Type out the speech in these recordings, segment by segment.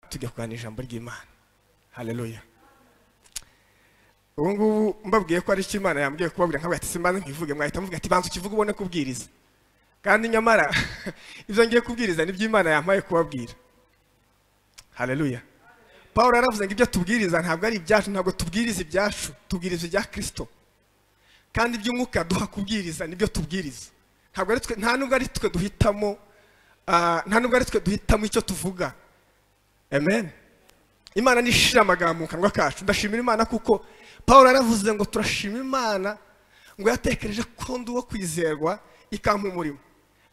tujya kuganira ijambo ry'imana hareruya ubu ngubu mbabwiye ko ari cyo imana yambwiye kubabwira nkabwira ati simbaze nkivuge mwahita muvuga ati banza ukivuge ubone kubwiriza kandi nyamara ibyo ngiye kubwiriza nibyo imana yampaye kubabwira hareruya paul yaravuze ngo ibyo tubwiriza ntabwo ari ibyacu ntabwo tubwiriza ibyacu tubwiriza ibya kirisito kandi iby'umwuka duha kubwiriza nibyo tubwiriza ntabwo ari twe nta nubwo ari twe duhitamo nta nubwo ari twe duhitamo icyo tuvuga amen imana nishira amagambo mu kanwa kacu ndashimira imana kuko paul aravuze ngo turashima imana ngo yatekereje ko ndi uwo kwizerwa ikampa umurimo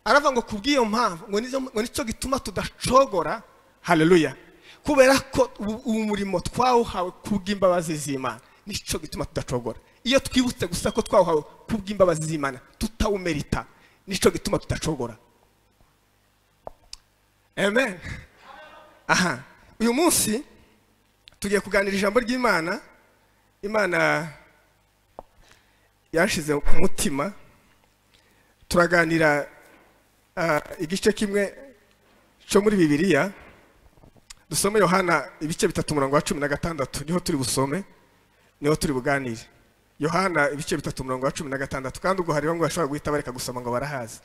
aravuga ngo kubw'iyo mpamvu ngo nicyo gituma tudacogora hareruya kubera ko ubu murimo twawuhawe kubw'imbabazi z'imana nicyo gituma tudacogora iyo twibutse gusa ko twawuhawe kubw'imbabazi z'imana tutawumerita nicyo gituma tudacogora amen aha uyu munsi tugiye kuganira ijambo ry'imana imana yashyize ku mutima turaganira igice kimwe cyo muri bibiliya dusome yohana ibice bitatu umurongo wa cumi na gatandatu niho turi busome niho turi buganire yohana ibice bitatu umurongo wa cumi na gatandatu kandi ubwo hari bamwe bashobora guhita bareka gusoma ngo barahazi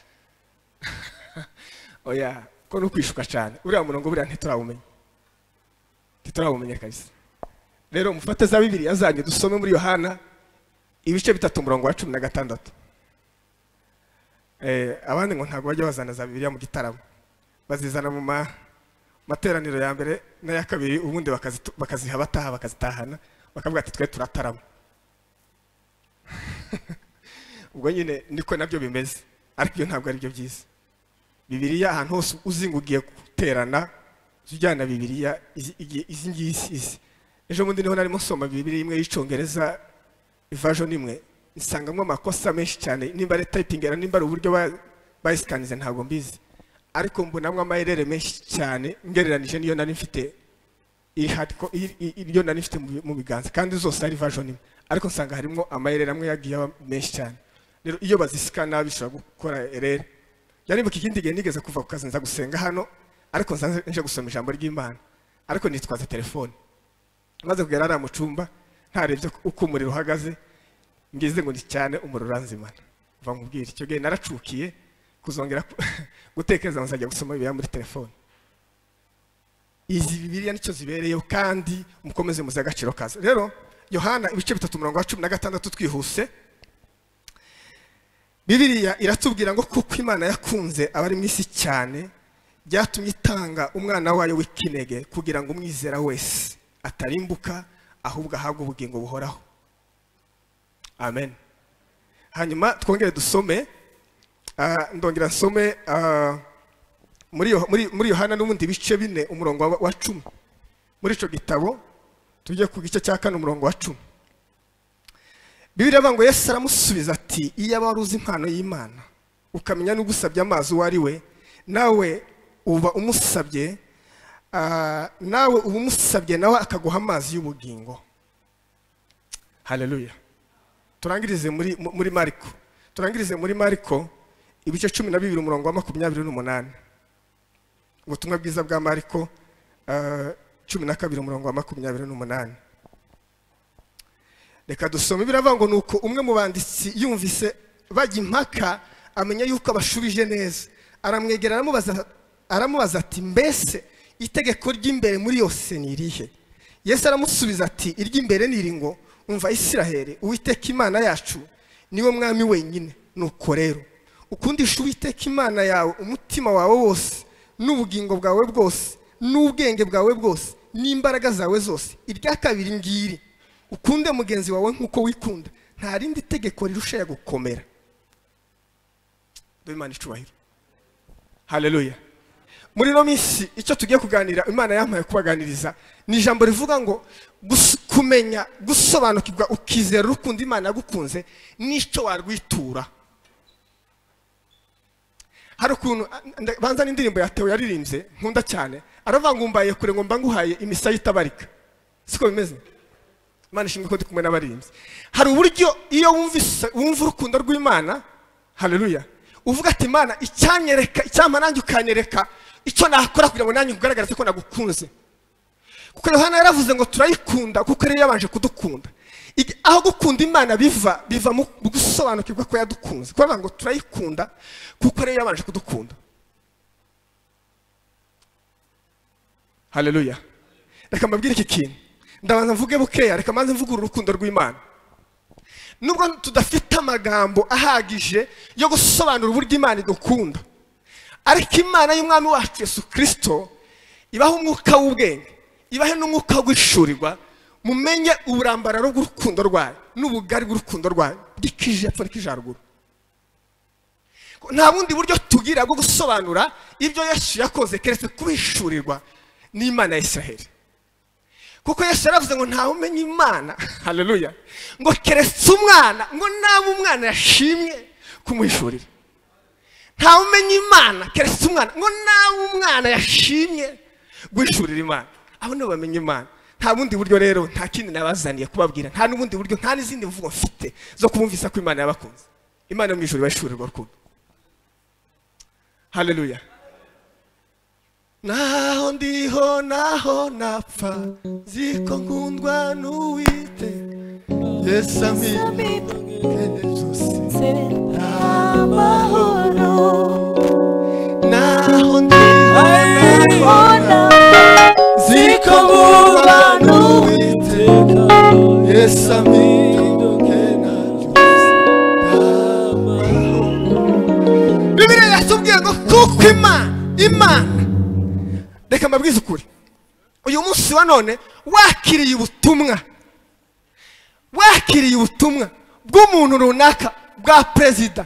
oya ko ni ukwishuka cyane uriya murongo buriya ntiturawumenya ntiturawumenya kabisa rero mufate za bibiriya zanyu dusome muri yohana ibice bitatu umurongo wa cumi na gatandatu abandi ngo ntabwo bajya bazana za bibiriya mu gitaramo bazizana mu materaniro ya mbere n'aya kabiri ubundi bakaziha abataha bakazitahana bakavuga ati twe turatarama ubwo nyine niko nabyo bimeze ariko ibyo ntabwo ari byo byiza bibiriya ahantu hose uzingugiye guterana jya ujyana bibiriya izi ngizi izi ejo bundi niho narimo nsoma bibiriya imwe y'icyongereza version imwe nsangamo amakosa menshi cyane nimba ari tayipingera nimba ari uburyo bayisikanize ntabwo mbizi ariko mbonamo amayerere menshi cyane ngereranije n'iyo nari mfite iyo nari mfite mu biganza kandi zose ari version imwe ariko nsanga harimo amayerere amwe yagiye aba menshi cyane rero iyo bazisikana bishobora gukora erere yaribuka ikindi gihe nigeze kuva ku kazi nza gusenga hano ariko nza nje gusoma ijambo ry'imana ariko nitwaza telefone maze kugera hariya mu cyumba ntarebye uko umuriro uhagaze ngize ngo ni cyane umuriro uranzimana uva nkubwira icyo gihe naracukiye kuzongera gutekereza nzajya gusoma bibiriya muri telefone izi bibiriya nicyo zibereyeho kandi mukomeze muzi agaciro kazo rero yohana ibice bitatu umurongo wa cumi na gatandatu twihuse bibiriya iratubwira ngo kuko imana yakunze abari mu isi cyane byatumye itanga umwana wayo w'ikinege kugira ngo umwizera wese atarimbuka ahubwo ahabwe ubugingo buhoraho amen hanyuma twongere dusome ndongera nsome muri yohana n'ubundi bice bine umurongo wa cumi muri icyo gitabo tujye ku gice cya kane umurongo wa cumi bibiriya avuga ngo yesu aramusubiza ati iyo wari uzi impano y'imana ukamenya n'ugusabye amazi uwo ari we nawe uba umusabye nawe uba umusabye nawe akaguha amazi y'ubugingo hareruya turangirize muri mariko turangirize muri mariko ibice cumi na bibiri umurongo wa makumyabiri n'umunani ubutumwa bwiza bwa mariko cumi na kabiri umurongo wa makumyabiri n'umunani reka dusome biravuga ngo ni uko umwe mu banditsi yumvise bajya impaka amenya yuko abashubije neza aramwegera aramubaza ati mbese itegeko ry'imbere muri yose ni irihe yesu aramusubiza ati iry'imbere ni iri ngo umva isiraheri uwiteka imana yacu niwe mwami wenyine nuko rero ukundisha uwiteka imana yawe umutima wawe wose n'ubugingo bwawe bwose n'ubwenge bwawe bwose n'imbaraga zawe zose irya kabiri ngiri ukunde mugenzi wawe nk'uko wikunda nta rindi tegeko rirusha gukomera dore imana icubahiro hareruya muri ino minsi icyo tugiye kuganira imana yampaye kubaganiriza ni ijambo rivuga ngo kumenya gusobanukirwa ukizera urukundo imana yagukunze n'icyo warwitura hari ukuntu banza n'indirimbo yatewe yaririmbye nkunda cyane aravuga ngo mbaye kure ngo mbanguhaye imisaya itabarika siko bimeze imana ishinzwe ko ndi kumwe n'abarinzi hari uburyo iyo wumva urukundo rw'imana hareruya uvuga ati imana icyanyereka icyampa nanjye ukanyereka icyo nakora kugira ngo nanjye nkugaragarize ko nagukunze kuko yohana yaravuze ngo turayikunda kuko rero yabanje kudukunda Igi- aho gukunda imana biva biva mu mu gusobanukirwa ko yadukunze kuko bavuga ngo turayikunda kuko rero yabanje kudukunda haleluya reka mbabwire iki kintu ndabanza mvuge bukeya reka mbanze mvugurure urukundo rw'imana nubwo tudafite amagambo ahagije yo gusobanura uburyo imana idukunda ariko imana y'umwami wacu yesu kirisito ibaha umwuka w'ubwenge ibahe n'umwuka wo guhishurirwa mumenye uburambararo bw'urukundo rwayo n'ubugari bw'urukundo rwayo bw'ikije epfo n'ikije haruguru nta bundi buryo tugira bwo gusobanura ibyo yesu yakoze keretse kuhishurirwa n'imana ya israheli kuko yesu yaravuze ngo ntawe umenya imana haleluya ngo keretse umwana ngo naba umwana yashimye kumuhishurira ntawe umenya imana keretse umwana ngo naba umwana yashimye guhishurira imana abo nibo bamenya imana nta bundi buryo rero nta kindi nabazaniye kubabwira nta n'ubundi buryo nta n'izindi mvugo mfite zo kubumvisa ko imana yabakunze imana yo mu ijuru ibashurirwa rukundo haleluya naho ndiho naho napfa nzi ko nkundwa n'uwite yesu amina zose amahoro naho ndiho naho napfa nzi ko nkundwa n'uwite yesu amina bibiriya yatubwiye ngo kuko imana imana reka mbabwize ukuri uyu munsi wa none wakiriye ubutumwa wakiriye ubutumwa bw'umuntu runaka bwa perezida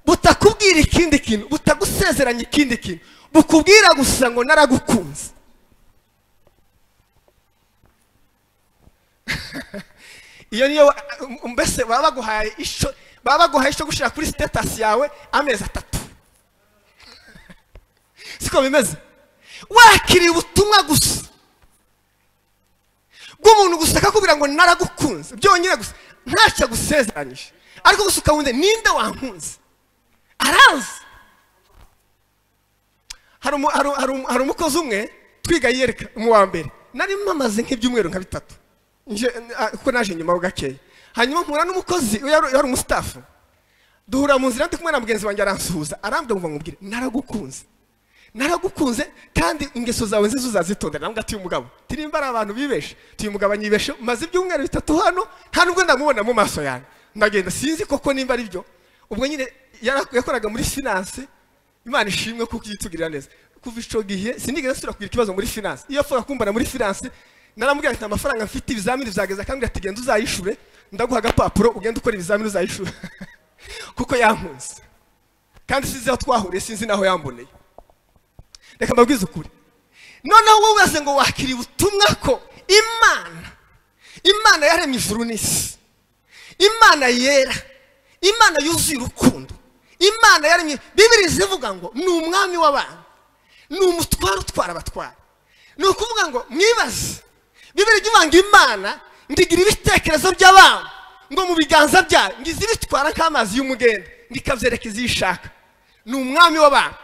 butakubwira ikindi kintu butagusezeranya ikindi kintu bukubwira gusa ngo naragukunze iyo niyo wa- mbese baba baguhaye isho baba baguhaye isho gushyira kuri sitatasi yawe amezi atatu siko bimeze wakiriye ubutumwa gusa bw'umuntu gusa akakubwira ngo naragukunze byonyine gusa ntacyo agusezeranyije ariko gusa ukabunze ninde wankunze arazi hari umu- hari- hari umu- hari umukozi umwe twiga yiyereka mu wa mbere nari mpamaze nk'ibyumweru nka bitatu Nje- a- kuko naje nyuma ho gakeya hanyuma mpura n'umukozi yari yari umusitafu duhura mu nzira ndi kumwe na mugenzi wanjye aransuhuza arambwira ngo bamubwire naragukunze naragukunze kandi ingeso zawe nziza uzazitondera nambwa ati umugabo tirimba ari abantu bibeshe tuyu mugabo anyibeshe maze ibyumweru bitatu hano nta nubwo ndamubona mu maso yanjye ndagenda sinzi koko nimba ari byo ubwo nyine yara- yakoraga muri finance imana ishimwe kuko yitugirira neza kuva ico gihe sinigeze nsubira kugira ikibazo muri finance iyo apfaga kumbana muri finance naramubwira ati nta mafaranga mfite ibizamini byageze akambwira ati genda uzayishure ndaguha agapapuro ugende ukora ibizamini uzayishure kuko yankunze kandi sinzi aho twahuriye sinzi n'aho yamboneye reka mbabwize ukuri noneho wowe ubaze ngo wakiriye ubutumwa ko imana imana yaremye ijuru n'isi imana yera imana yuzuye urukundo imana yaremye bibiri zivuga ngo ni umwami w'abantu ni umutware utwara abatwara ni ukuvuga ngo mwibaze bibiri jya uvanga imana ngo igira ibitekerezo by'abantu ngo mu biganza byayo ngo izi bitwara nk'amazi y'umugenda ngo ikabyereka iziyishaka ni umwami w'abantu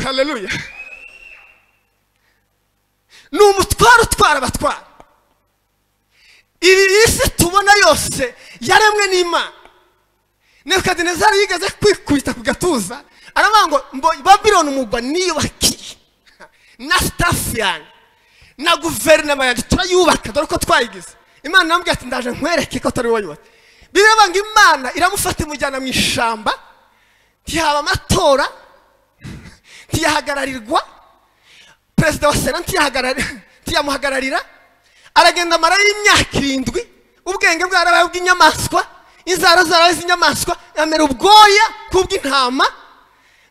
haleluya ni umutware utwara abatwara iyi isi tubona yose yaremwe n'imana nebukadinezari yigeze kwikubita ku gatuza aravuga ngo mbo- babironi umugwa niyubakiye na sitafu yanjye na guverinoma yanjye turayubaka dore ko twayigize imana irambwira ati ndaje nkwereke ko atari wowe yubatse biravuga ngo imana iramufata imujyana mu ishyamba ntihaba amatora ntiyahagararirwa perezida wa sena ntiyahagarari- ntiyamuhagararira aragenda amara y'imyaka irindwi ubwenge bwe yarabaye ubw'inyamaswa inzara zarabaye iz'inyamaswa amera ubwoya kubw'intama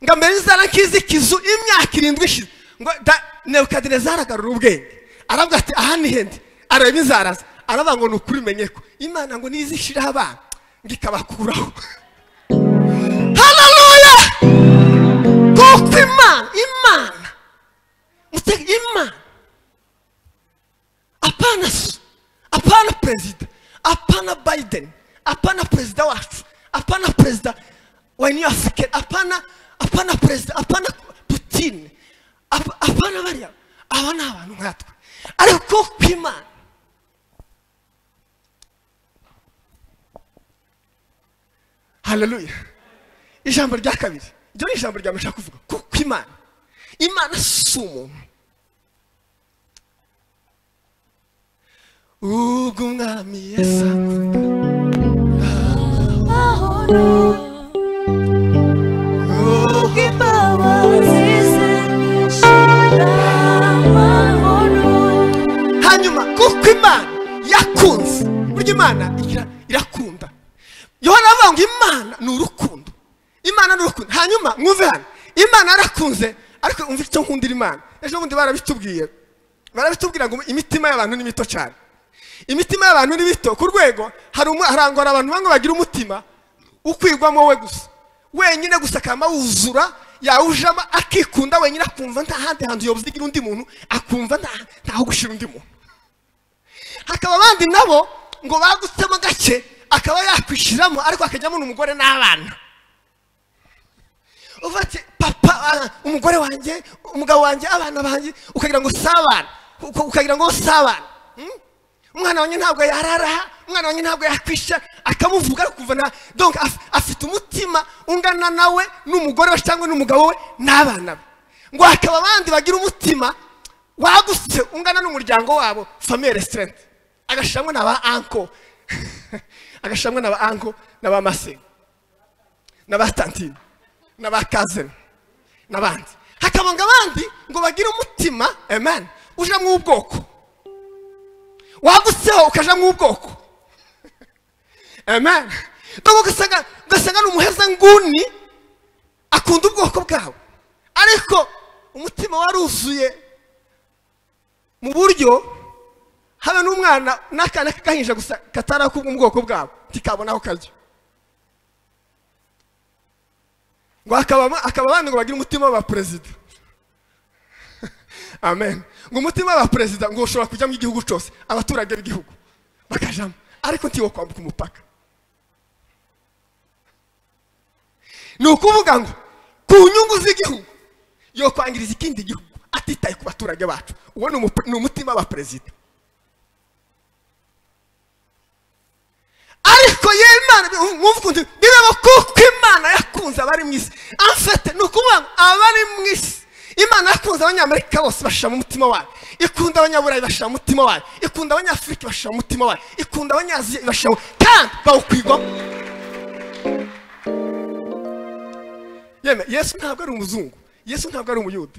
ngo amere inzara nk'iz'ikizu imyaka irindwi ishize ngo da- nebukadinezari agarura ubwenge aravuga ati aha ni hende areba inzara ze aravuga ngo ni ukuri menye ko imana ngo nizishiraho abana ngo ikabakuraho haleluya kuko imana imana mutega imana apana so apana perezida apana biden apana perezida wacu apana perezida wa new african apana apana perezida apana putin apana bariya aba ni abantu nkatwe ariko kw'imana hararuya ijambo rya kabiri iryo ni ijambo rya mbere kuvuga ko kw'imana imana si umuntu ubwo umwami yasaga hanyuma kuko imana yakunze burya imana igira- irakunda yohana aravuga ngo imana ni urukundo imana ni urukundo hanyuma mwumve hano imana yarakunze ariko umva icyo nkundira imana ejo bundi barabitubwiye barabitubwira ngo imitima y'abantu ni mito cyane imitima y'abantu ni mito ku rwego hari umu- harangwa abantu bamwe bagira umutima ukwigwamo we gusa wenyine gusa akaba wuzura yawujamo akikunda wenyine akumva nta handi hantu yobuzigira undi muntu akumva nta- ntaho gushyira undi muntu hakaba abandi nabo ngo bagutsemo gake akaba yakwishyiramo ariko akajyamo n'umugore n'abana uvuga ati papa ah, umugore wanjye umugabo wanjye abana banjye ukagira ngo si abana uka- ukagira ngo si abana Hmm? umwana wanjye ntabwo yararaha umwana wanjye ntabwo yakwishyira akamuvuga ariko kuva na donc af- afite umutima ungana nawe n'umugore we cyangwa n'umugabo we n'abana be ngo hakaba abandi bagira umutima wagutse ungana n'umuryango wabo famille restaurant agashamwe na ba anko agashamwe na ba anko na ba masengo na ba tantine na ba kazini n'abandi hakaba ngo abandi ngo bagire umutima amen uje mu ubwoko wagutseho ukaja mu ubwoko amen donc ugasanga ugasanga ni umuheza nguni akunda ubwoko bwawe ariko umutima waruzuye mu buryo habe n'umwana n'akana k'agahinja gusa katarakubwa ubwoko bwabo ntikabona aho karya ngo akaba akaba abandi ngo bagire umutima w'abaperezida amen ngo umutima w'abaperezida ngo ushobora kujyamo igihugu cyose abaturage b'igihugu bakajyamo ariko ntiwo kwambuka umupaka ni ukuvuga ngo ku nyungu z'igihugu yo kwangiriza ikindi gihugu atitaye ku baturage bacu uwo ni umupe- ni umutima w'abaperezida ariko yewe imana mwumva ukuntu bibamo kuko imana yakunze abari mu isi amfete ni ukuvuga ngo abari mu isi imana yakunze abanyamerika bose bashyira mu mutima wayo ikunda abanyaburayi bashyira mu mutima wayo ikunda abanyafurika bashyira mu mutima wayo ikunda abanyaziya bashyira mu kandi bawukwigwamo yeme yesu ntabwo ari umuzungu yesu ntabwo ari umuyuda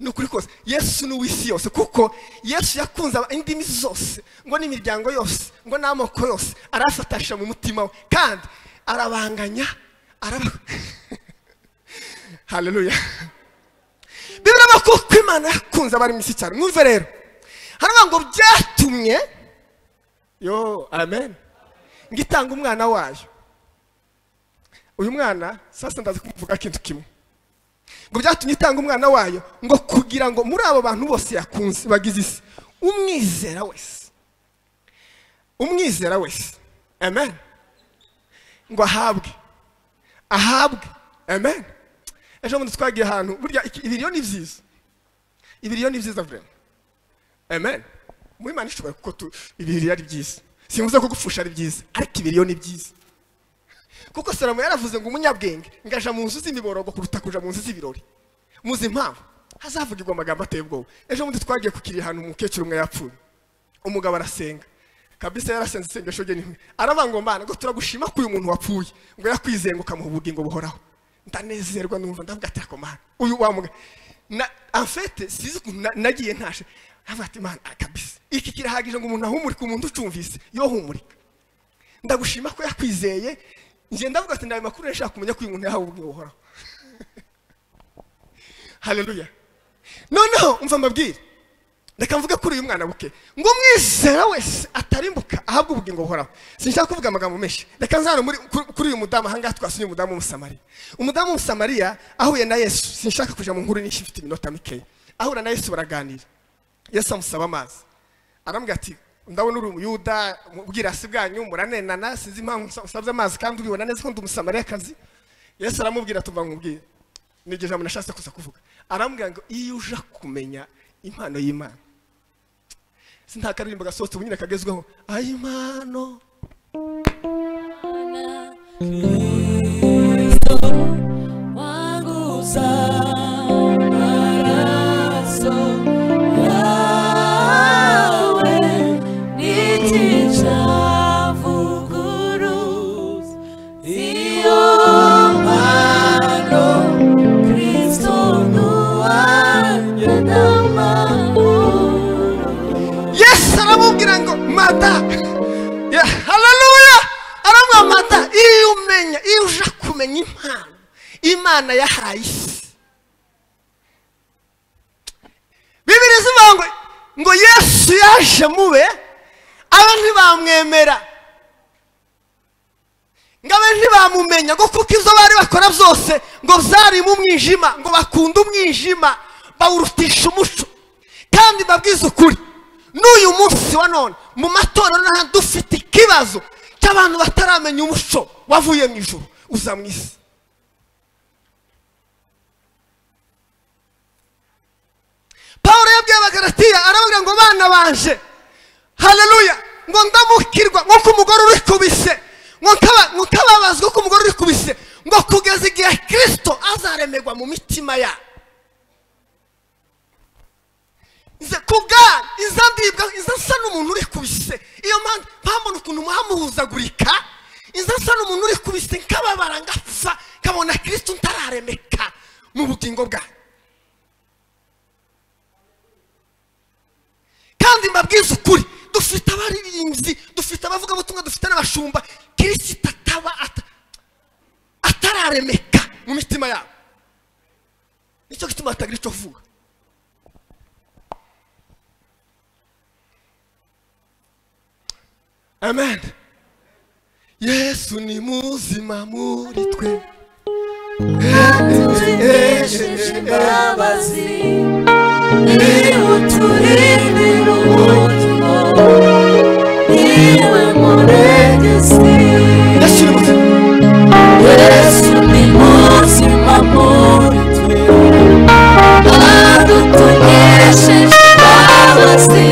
ni ukuri kose yesu ni uw'isi yose kuko yesu yakunze aba- indimi zose ngo n'imiryango yose ngo n'amoko yose arafatasha mu mutima we kandi arabanganya araba haleluya bibiri amakoko imana yakunze abari mu isi cyane mwumve rero haravuga ngo byatumye yo amen ngo itange umwana wayo uyu mwana sasa ndaza kumuvuga ikintu kimwe ngo byatumye itanga umwana wayo ngo kugira ngo muri abo bantu bose yakunze bagize isi umwizera wese umwizera wese amen ngo ahabwe ahabwe amen ejo bundi twagiye ahantu burya iki- ibiriyo ni byiza ibiriyo ni byiza vrema amen muri Imana ishobora kuko tu- ibiriyo ari byiza simvuze ko gupfusha ari byiza ariko ibiriyo ni byiza kuko salomo yaravuze ngo umunyabwenge ngaja mu nzu z'imiborogo kuruta kuja mu nzu z'ibirori muzi impamvu hazavugirwa amagambo ateye ubwoba ejo bundi twagiye kukiri ahantu umukecuru umwe yapfuye umugabo arasenga kabisa yarasenze isengesho rye nihwe aravuga ngo mana ngo turagushima ko uyu muntu wapfuye ngo yakwizeye ngo ukamuha ubugingo buhoraho ndanezerwa numva ndavuga ati ako mana uyu wa mugabo na afete sizi ukuntu na- nagiye ntashe aravuga ati mana ah, kabisa iki kirahagije ngo umuntu ahumurike umuntu ucumvise yohumurika ndagushima ko yakwizeye njye ndavuga ati ndaye makuru nshaka kumenya ko uyu muntu yahawe ubugingo buhoraho haleluya noneho umva mbabwire reka mvuge kuri uyu mwana buke ngo umwizera wese atarimbuka ahabwa ubugingo buhoraho sinshaka kuvuga amagambo menshi reka nzana muri kuri- kuri uyu mudamu ahangaha twasuye umudamu w'umusamariya umudamu w'umusamariya ahuye na yesu sinshaka kuja mu nkuru nyinshi mfite iminota mikeya ahura na yesu baraganira yesu amusaba amazi arambwira ati ndabona uri umuyuda mu bwirasi bwanyu muranenana sinzi impamvu usa- usabye amazi kandi ubibona neza ko ndi umusamariyakazi yesu aramubwira tuva nkubwire ni iryo jambo nashatse kuza kuvuga arambwira ngo iyo uja kumenya impano y'imana si nta karirimbo gasohotse ubu nyine kagezweho ayimano yesu aramubwira ngo mata Ya, haleluya aramubwira mata iyo umenya iyo uja kumenya impano imana yahaye isi bibiri zivuga ngo ngo yesu yaje mube aba ntibamwemera ngo abe ntibamumenya ngo kuko izo bari bakora byose ngo zarimo umwijima ngo bakunda umwijima bawurutisha umuco kandi babwize ukuri n'uyu munsi wa none mu matorero n'ahandi dufite ikibazo cy'abantu bataramenya umuco wavuye mu ijoro uza mu isi paul yabwiye abagaratiya arababwira ngo bana banje haleluya ngo ndamukirwa nk'uko umugore urikubise ngo nkaba- ngo nkababazwa nk'uko umugore urikubise ngo kugeza igihe kirisito azaremerwa mu mitima yabo Iza- ku bwana iza ndibwa iza nsa n'umuntu urikubise iyo mpamvu mpamvu ukuntu muhamuhuzagurika iza nsa n'umuntu urikubise nkababara ngapfa nkabona kirisito ntararemeka mu bugingo bwawe kandi mbabwiza ukuri dufite abaririmbyi dufite abavugabutumwa dufite n'abashumba kirisita ataba ata- atararemeka mu mitima yabo nicyo gituma hatagira icyo avuga amen yesu ni muzima muri twe tumenyesheje imbabazi niwe turindira umutima niwe murengezi yesu ni muzima yesu ni muzima muri twe adutumenyesheje imbabazi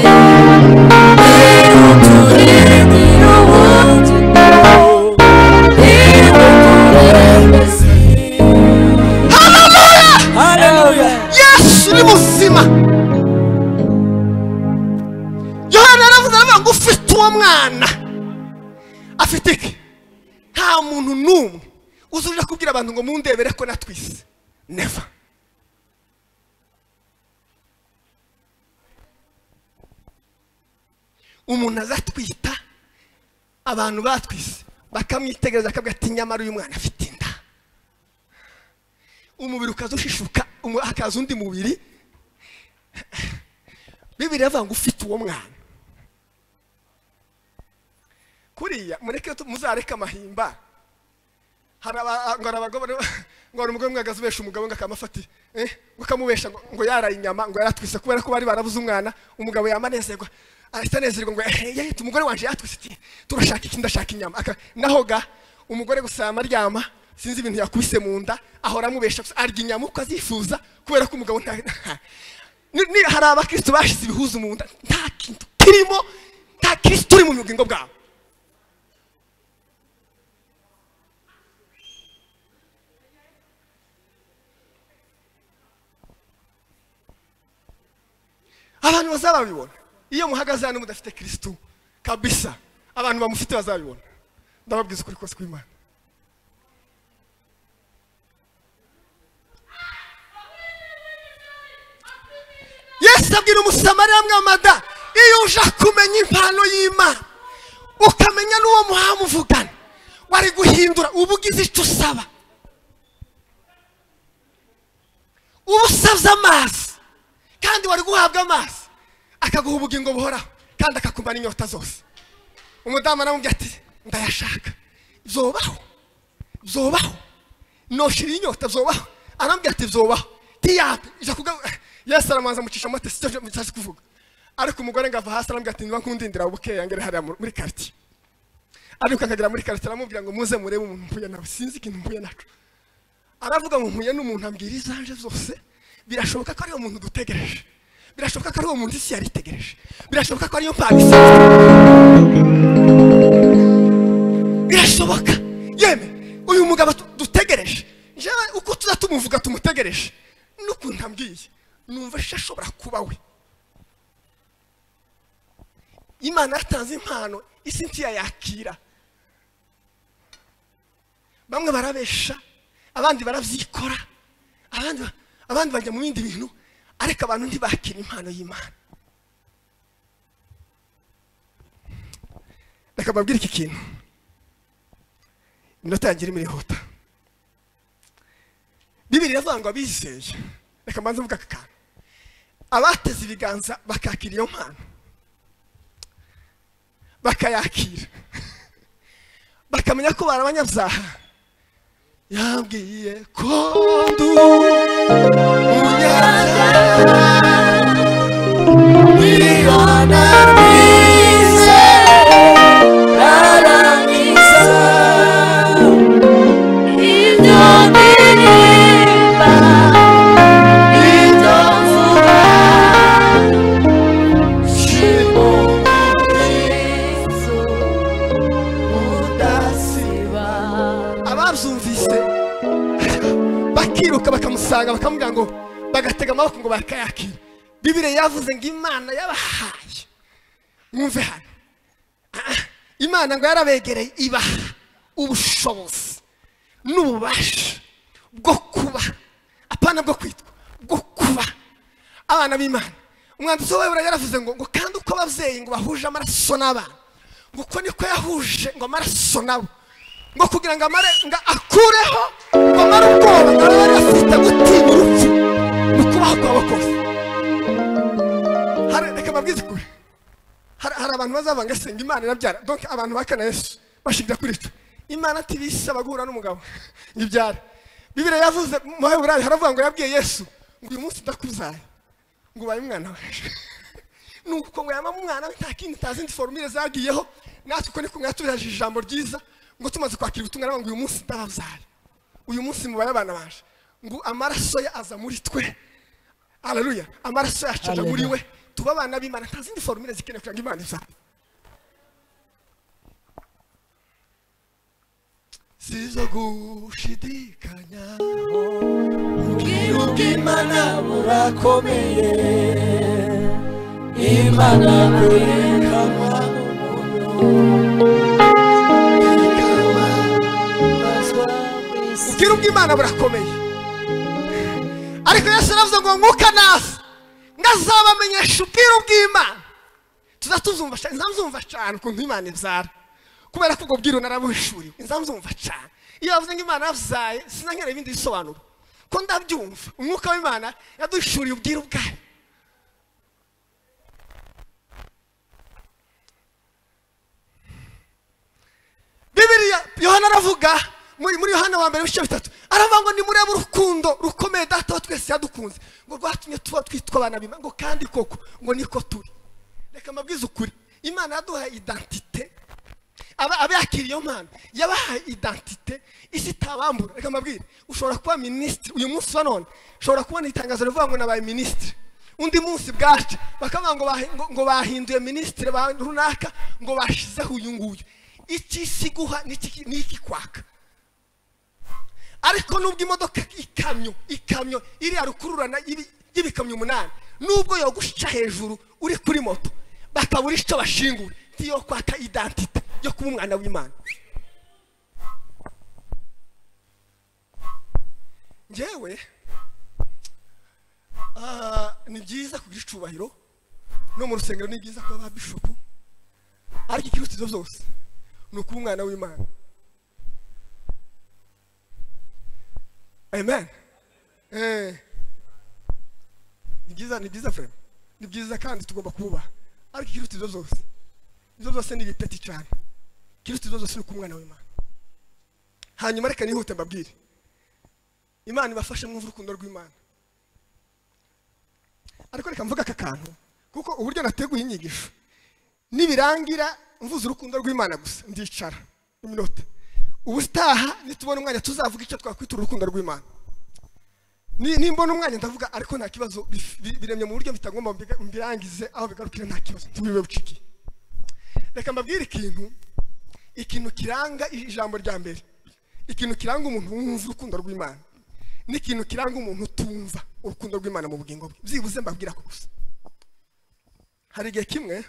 niwe turindira umutima niwe murengezi haleluya yesu ni muzima yohana yaravuze aravuga ngo ufite uwo mwana afite iki nta muntu n'umwe uzurira kubwira abantu ngo mundebere ko natwise neva umuntu azatwita abantu batwise bakamwitegereza akabwira ati nyamara uyu mwana afite inda umubiri ukaza ushishuka umu- hakaza undi mubiri bibiri yavuga ngo ufite uwo mwana kuriya mureke tu- muzareke amahimba hari aba- ngo hari abagore ngo hari umugore umwe ahagaze ubesha umugabo ngo akamufata eh, ngo akamubesha ngo- ngo yaraye inyama ngo yaratwise kubera ko bari barabuze umwana umugabo yamanezerwa ahita anezerwa ngo eh, eh, umugore wanje yatwise iki turashaka iki ndashaka inyama Aka- naho ga umugore gusa yamaryama sinzi ibintu yakubise mu nda ahora amubesha gusa arya inyama uko azifuza kubera ko umugabo nta Ni- ni- hari abakristo bashize ibihuzu mu nda nta kintu kirimo nta kristo uri mu bugingo bwabo abantu bazababibona iyo muhagaze hano mudafite kirisitu kabisa abantu bamufite bazabibona ndababwiza ukuri kose kw'imana yesu abwira umusamariya mwamada iyo uja kumenya impano y'imana ukamenya n'uwo muhamuvugana wari guhindura uba ugize icyo usaba uba usabye amazi kandi wari guhabwa amazi akaguha ubugingo buhoraho kandi akakumara inyota zose umudamu aramubwira ati ndayashaka byobaho byobaho noshira inyota byobaho arambwira ati byobaho tiyape ija kugaruka yesu aramanza amucisha amata si cyo ntazi kuvuga ariko umugore ngo ava hasi arambwira ati niba nkundindira bukeya ngere hariya mu- muri karitsiye ariko akagera muri karitsiye aramubwira ngo muze murebe umuntu mpuye nawe sinzi ikintu mpuye naco aravuga ngo mpuye n'umuntu ambwira izanje zose birashoboka ko ariyo muntu dutegereje birashoboka ko ari uwo muntu isi yari itegereje birashoboka ko ariyo mpano isanzwe birashoboka yemwe uyu mugabo tu- dutegereje njyewe uko tuza tumuvuga tumutegereje n'ukuntu ambwiye numva ejo ashobora kuba we imana yaratanze impano isi ntiyayakira bamwe barabesha abandi barabyikora abandi ba- abandi bajya mu bindi bintu ariko abantu ntibakira impano y'imana reka mbabwire iki kintu iminota yanjye irimo irihuta bibiri iravuga ngo abizeye reka mbanze mvuga aka kantu abateze ibiganza bakakira iyo mpano bakayakira bakamenya ko bari abanyabyaha yambwiye ko ndu ababyumvise bakiruka bakamusanga bakamubwira ngo bagatega amaboko ngo bakayakire bibire yavuze ngo imana yabahaye mwumve hano Ah, imana ngo yarabegereye ibaha ubushobozi n'ububasha bwo kuba apana bwo kwitwa bwo kuba abana b'imana umwanditsi w'uwebura yaravuze ngo ngo kandi uko ababyeyi ngo bahuje amaraso n'abana ngo uko niko yahuje ngo amaraso nabo ngo kugira ngo amare ngo akureho ngo amare ubwoba ngo abe yari afite gutinya urupfu mu kubaho kwabo kose Hari- reka mabwize kure hari hari abantu bazavanga senga imana irabyara donc abantu bakana yesu bashingira kuri twe imana tibisaba guhura n'umugabo ngo ibyare bibiri yavuze mu heburayo haravuga ngo yabwiye yesu ngo uyu munsi ndakuzaye ngo ubaye umwana waje nuko ngo yaba umwana we nta kindi nta zindi forumire zagiyeho natwe uko niko mwatubiraje ijambo ryiza ngo tumaze kwakira ubutumwa nabo ngo uyu munsi ndababyara uyu munsi mubare abana baje ngo amaraso ye aza muri twe haleluya amaraso yacu aja muri we tuba abana b'imana nta zindi forumire zikeneye kugira ngo imana izabe sizo gushidikanya Ubwiruka Imana burakomeye Imana kwerekana ubwira ubw'imana burakomeye ariko yesu aravuze ngo mwuka naza ngo azabamenyesha ubwira ubw'imana tuzatuzumva cyane nzamuzumva cyane ukuntu imana ibyara kubera ko ubwo bwiru narabuhishuriwe nzamuzumva cyane iyo bavuze ngo imana yabyaye sinankenera ibindi bisobanuro ko ndabyumva umwuka w'imana yaduhishuriye ubwiru bwayo bibiriya yohana aravuga muri muri yohana wa mbere ibice bitatu aravuga ngo nimurebe urukundo rukomeye data wa twese yadukunze ngo rwatumye tuba twitwa abana b'imana ngo kandi koko ngo niko turi reka mbabwize ukuri imana yaduhaye identite aba abakiriye iyo mpano yabahaye identite isi itabambura reka mbabwire ushobora kuba minisitiri uyu munsi wa none ushobora kubona itangazo rivuga ngo nabaye minisitiri undi munsi bwacu bakavuga ngo bahi- ngo- ngo bahinduye minisitiri ba- runaka ngo bashizeho uyu nguyu iki isi iguha n'iki- n'iki kwaka ariko nubwo imodoka ikamyo ikamyo iriya rukururana y'ibi- y'ibikamyo umunani nubwo yogusha hejuru uri kuri moto bakabura icyo bashingura ntiyo kwaka identite yo kuba umwana w'imana ngewe ah, ni byiza kugira icyubahiro no mu rusengero ni byiza kuba ba bishopu ariko ikirutiro byose ni ukuba umwana w'imana amen Eh. ni byiza ni byiza frere ni byiza kandi tugomba kububaha ariko ikiruta ibyo byose ibyo byose ni ibiteti cyane ikiruta ibyo byose ni uko umwana w'imana hanyuma reka nihute mbabwire imana ibafashe mwumva urukundo rw'imana ariko reka mvuga aka kantu kuko uburyo nateguye inyigisho nibirangira mvuze urukundo rw'imana gusa ndicara iminota ubutaha nitubona umwanya tuzavuga icyo twakwita urukundo rw'imana Ni- nimbona umwanya ndavuga ariko nta kibazo bif- bi- biremye mu buryo bitagomba mbiga- mbirangize aho bigarukira nta kibazo tubibe buciki reka mbabwire ikintu ikintu kiranga i- ijambo rya mbere ikintu kiranga umuntu wumva urukundo rw'imana n'ikintu kiranga umuntu utumva urukundo rw'imana mu bugingo bwe byibuze mbabwira ko gusa hari igihe kimwe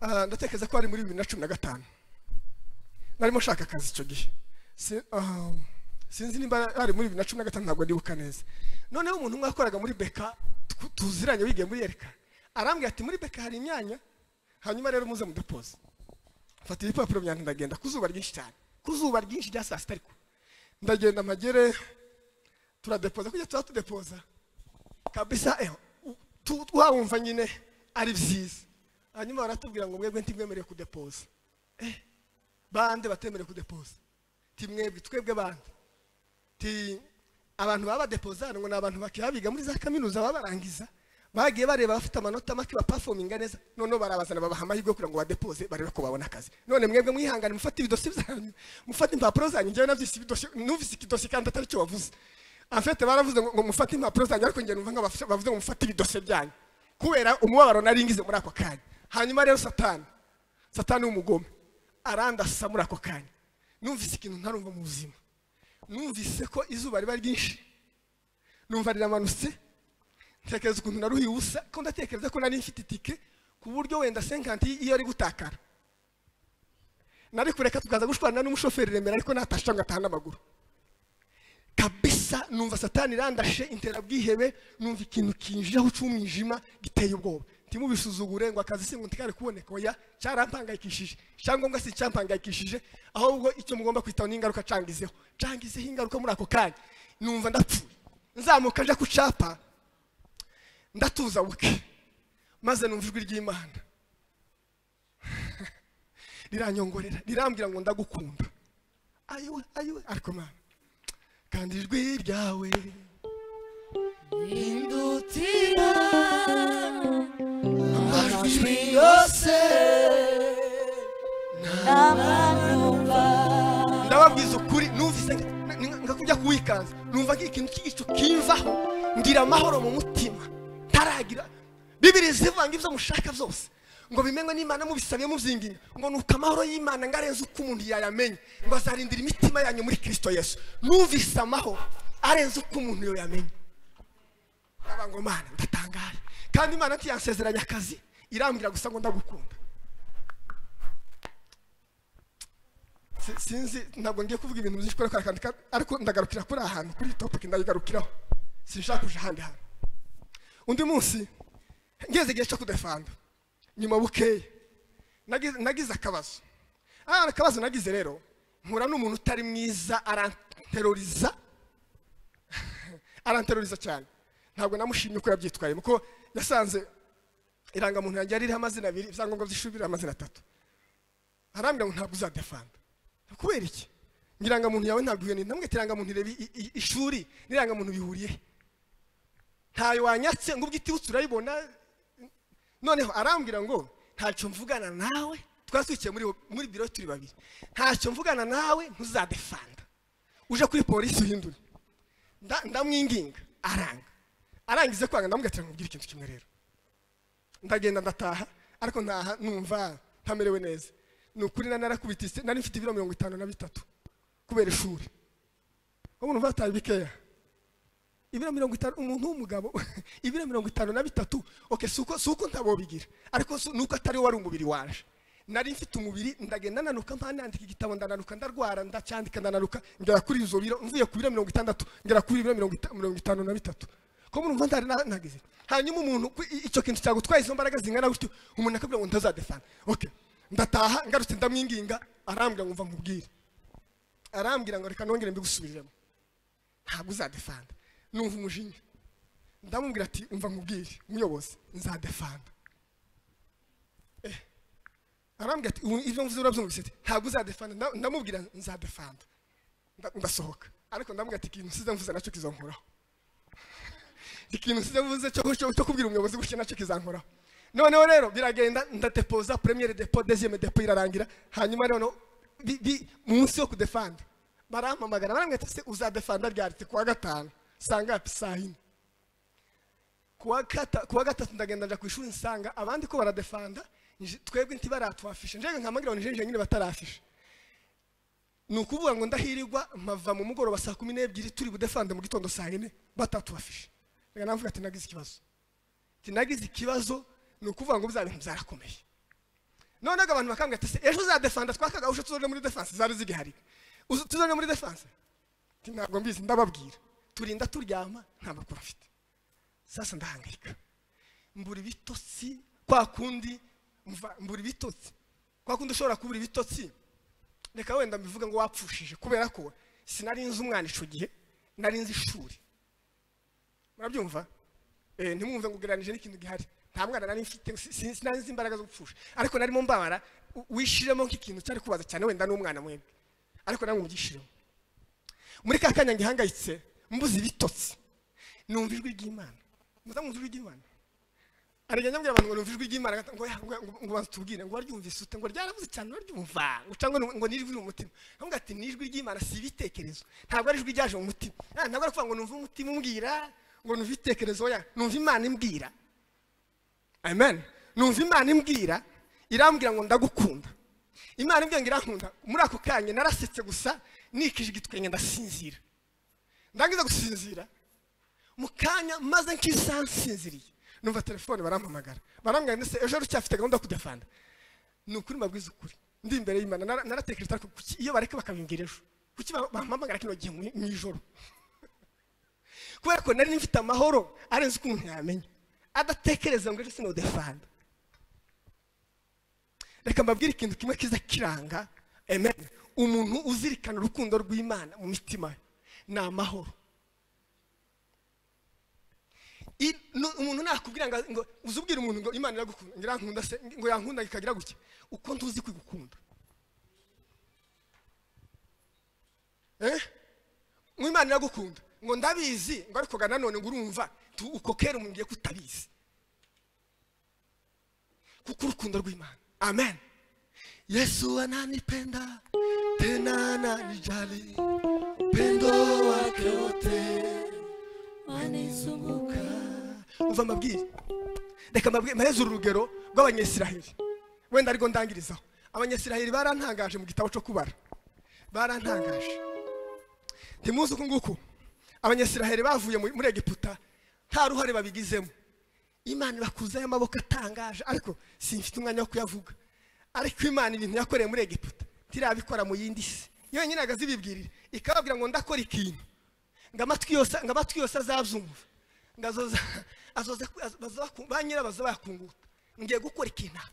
ah, ndatekereza ko ari muri bibiri na cumi na gatanu narimo nshaka akazi icyo gihe Si- ah, sinzi nimba ari muri bibiri na cumi na gatanu ntabwo ndibuka neza noneho umuntu umwe wakoraga muri beka tw- tuziranye wigiye muri yereka arambwira ati muri beka hari imyanya hanyuma rero muze mudepoze mfata ibipapuro byanjye ndagenda ku zuba ryinshi cyane ku zuba ryinshi rya saa sita ariko ndagenda amagere turadepoza kujya tuba tudepoza kabisa eho u- tu- wawumva nyine ari byiza hanyuma baratubwira ngo mwebwe ntimwemerewe kudepoza Eh, bande batemerewe kudepoza ti mwebwe twebwe bande ti abantu baba badepoza hano ngo ni abantu bakaba biga muri za kaminuza baba barangiza bagiye bareba abafite amanota make bapafominga neza noneho barabazana babaha amahirwe yo kugira ngo badepoze barebe ko babona akazi none mwebwe mwihangane mufate ibidosi byanyu mufate impapuro zanyu njyewe nabyise ibidosi numvise ikidosi kandi atari cyo wavuze afete baravuze ngo ngo mufate impapuro zanyu ariko njye numva nk'abafu- bavuze ngo mufate ibidose byanyu kubera umubabaro nari ngize muri ako kanya hanyuma rero satani satani w'umugome arandasa muri ako kanya numvise ikintu ntarumva mu buzima numvise ko izuba riba ryinshi numva riramanutse ntekereza ukuntu naruhiye ubusa ko ndatekereza ko nari mfite itike ku buryo wenda senkanti iyo ari gutakara nari kureka tukaza gushwana n'umushoferi remera ariko natasha ngo ataha n'amaguru kabisa numva satani irandashe intera bwihebe numva ikintu kinjiraho cy'umwijima giteye ubwoba ntimubisuzugure ngo akazi singo ntikari kuboneka oya cyarampangayikishije icyangombwa si icyampangayikishije ahubwo icyo mugomba kwitaho n'ingaruka cangizeho cangizeho ingaruka muri ako kanya numva ndapfuye nzamuka nja ku capa ndatuza buke maze numva ijwi ry'imana riranyongorera rirambwira ngo ndagukunda ayiwe ayiwe ariko mana kandi ijwi ryawe Indutira amajwi yose n'amanumva ndababwiza ukuri numvise nka- nka- nka kujya kuwikanza numva nk'ikintu cy'igicu kimvaho ngira amahoro mu mutima ntaragira bibiri zivanga ibyo mushaka byose ngo bimenywe n'imana mubisabye mubyinginga ngo nuko amahoro y'imana ngo arenze uko umuntu yayamenye ngo azarindira imitima yanyu muri kirisito yesu numvise amahoro arenze uko umuntu yo yamenye ndavuga ngo mana ndatangaye kandi imana ntiyansezeranya akazi irambwira gusa ngo ndagukunda Si- sinzi ntabwo ngiye kuvuga ibintu byinshi kubera ko ari akantu ka- ariko ndagarukira kuri aha hantu kuri iyi topic ndayigarukiraho sinshaka kuja ahandi hantu undi munsi ngeze igihe cyo kudefanda nyuma bukeya nagize- nagize akabazo ah akabazo nagize rero mpura n'umuntu utari mwiza aranteroriza aranteroriza cyane ntabwo namushimye uko yabyitwayemo kuko yasanze irangamuntu yanjye yari iriho amazina abiri ibyangombwa by'ishuri biriho amazina atatu arambwira ngo ntabwo uzadefanda kubera iki irangamuntu yawe ntabwo ihuriye namwe irangamuntu ireba i- i- ishuri n'irangamuntu bihuriye ntayo wanyatse ngo ubwo itibutse urayibona noneho arambwira ngo ntacyo mvugana nawe twari twicaye muri muri biro turi babiri ntacyo mvugana nawe ntuzadefanda uje kuri polisi uhindure Nda- ndamwinginga aranga arangize kwanga ndamubwira ati nkubwire ikintu kimwe rero ndagenda ndataha ariko ntaha numva ntamerewe neza ni ukuri nari narakubitse nari mfite ibiro mirongo itanu na bitatu kubera ishuri ubu numva bataye bikeya ibiro mirongo itanu umuntu w'umugabo ibiro mirongo itanu na bitatu oke si uko si uko ntabobigira ariko si- ni uko atari wari umubiri waje nari mfite umubiri ndagenda nanuka mpanandika igitabo ndananuka ndarwara ndacyandika ndananuka ngera kuri izo biro mvuye ku biro mirongo itandatu ngera kuri biro mirongo ita- mirongo itanu na bitatu ko muri mvanda ari nageze hanyuma umuntu ku- i- icyo kintu cyagutwaye izo mbaraga zingana gutyo umuntu akabwira ngo ntazadefana oke ndataha ngarutse ndamwinginga arambwira ngo mva mubwire arambwira ngo reka nongere mbigusubiriremo ntabwo uzadefanda numva umujinya ndamubwira ati umva nkubwire umuyobozi nzadefanda Eh, arambwira ati "Ubu ibyo mvuze urabyumvise ati ntabwo uzadefanda Nda- ndamubwira nzadefanda Nda- ndasohoka ariko ndamubwira ati ikintu nsize mvuze nacyo kizonkuraho ikintu nsize mvuze cyo cyo- cyo kubwira umuyobozi gutya nacyo kizankoraho noneho rero biragenda ndadepoza premiere depo deuxième depo irarangira hanyuma noneho bi- bi- munsi yo kudefanda barampamagara barambwira ati se uzadefanda ryari Ati, ku wa gatanu ngapi saa yine kuwa kata- kuwa gatatu ndagenda nja ku ishuri nsanga abandi ko baradefanda nje- twebwe ntibaratwafishe njyewe nkamagirwa ngo njenje nyine batarafishe ni ukuvuga ngo ndahirigwa mpava mu mugoroba saa kumi n'ebyiri turi budefande mu gitondo saa yine batatwafishe reka navuga ati nagize ikibazo ati nagize ikibazo ni ukuvuga ngo bya bintu byarakomeye noneho abantu bakambwira ati "Se, ejo za defanda twakaga uje tuzone muri defense zari zigihari Uze tuzone muri defense ati ntabwo mbizi ndababwira turinda turyama nta makuru afite sasa ndahangayika mbura ibitotsi kwa kundi mva- mbura ibitotsi kwa kundi ushobora kubura ibitotsi reka wenda mbivuga ngo wapfushije kubera ko sinari nzi umwana ico gihe nari nzi ishuri murabyumva eh ntimwumve ngo ugereranije n'ikintu gihari nta mwana nari mfite si- si- sinari nzi imbaraga zo gupfusha ariko narimo mbabara u- wishiremo nk'ikintu cyari kubaza cyane wenda n'umwana mwebwe ariko namwe mugishiremo muri ka kanya ngihangayitse mbuze ibitotsi numva ijwi ry'imana muza mwumva ijwi ry'imana arega njya mbwira abantu ngo numva ijwi ry'imana ngo- ngo ngo- ngo banza tubwire ngo waryumvise ute ngo ryaravuze cyane uraryumva ngo cyangwa ngo ngo ni ijwi mu mutima ntabwo ati ni ijwi ry'imana si ibitekerezo ntabwo ari ijwi ryaje mu mutima Ah, ntabwo ari kuvuga ngo numva umutima umbwira ngo numva ibitekerezo oya numva imana imbwira amen numva imana imbwira irambwira ngo ndagukunda imana imbwira ngo irankunda muri ako kanya narasetse gusa nikije igitwenge ndasinzira ndangiza gusinzira mu kanya maze nk'isaha nsinziriye numva telefone barampamagara barambwira ndetse ejo wari ucyafite gahunda yo kujya fanda ni ukuri mbabwiza ukuri ndi imbere y'imana nara- naratekereje ariko kuki iyo bareka bakabimbwira ejo kuki ba- bampamagara kino gihe mu mu ijoro kubera ko nari mfite amahoro arenze ukuntu ntiyamenya adatekereza ngo ejo sinodefanda reka mbabwire ikintu kimwe kiza kiranga amen umuntu uzirikana urukundo rw'imana mu mitima ye ni amahoro I- nu- umuntu nakubwira ngo ngo uzi ubwira umuntu ngo imana iragukunda ngo irankunda se ngo yankunda ikagira gutya uko ntuzi kwigukunda eh ngo imana iragukunda ngo ndabizi ngo ariko ga nanone ngo urumva tu- uko kera umuntu ngiye kutabizi kuko urukundo rw'imana amen yesu ananipenda tena ananijali Upendo wake wote wanizunguka. umva mbabwire reka mbabwire mpeze uru rugero rw'abanyesiraheli wenda ariko ndangirizaho abanyesiraheli barantangaje mu gitabo cyo kubara barantangaje ntimuzi uku nguku abanyesiraheli bavuye muri- muri egiputa nta ruhare babigizemo imana ibakuzaho amaboko atangaje ariko simfite umwanya wo kuyavuga ariko imana ibintu yakoreye muri egiputa ntirabikora mu yindi si yonyine agaze ibibwirire ikababwira ngo ndakora ikintu ngo amatwi yose ngo amatwi yose azabyumva ngo azoza azoze ba nyirabaza bakunguta ngiye gukora ikintu aha.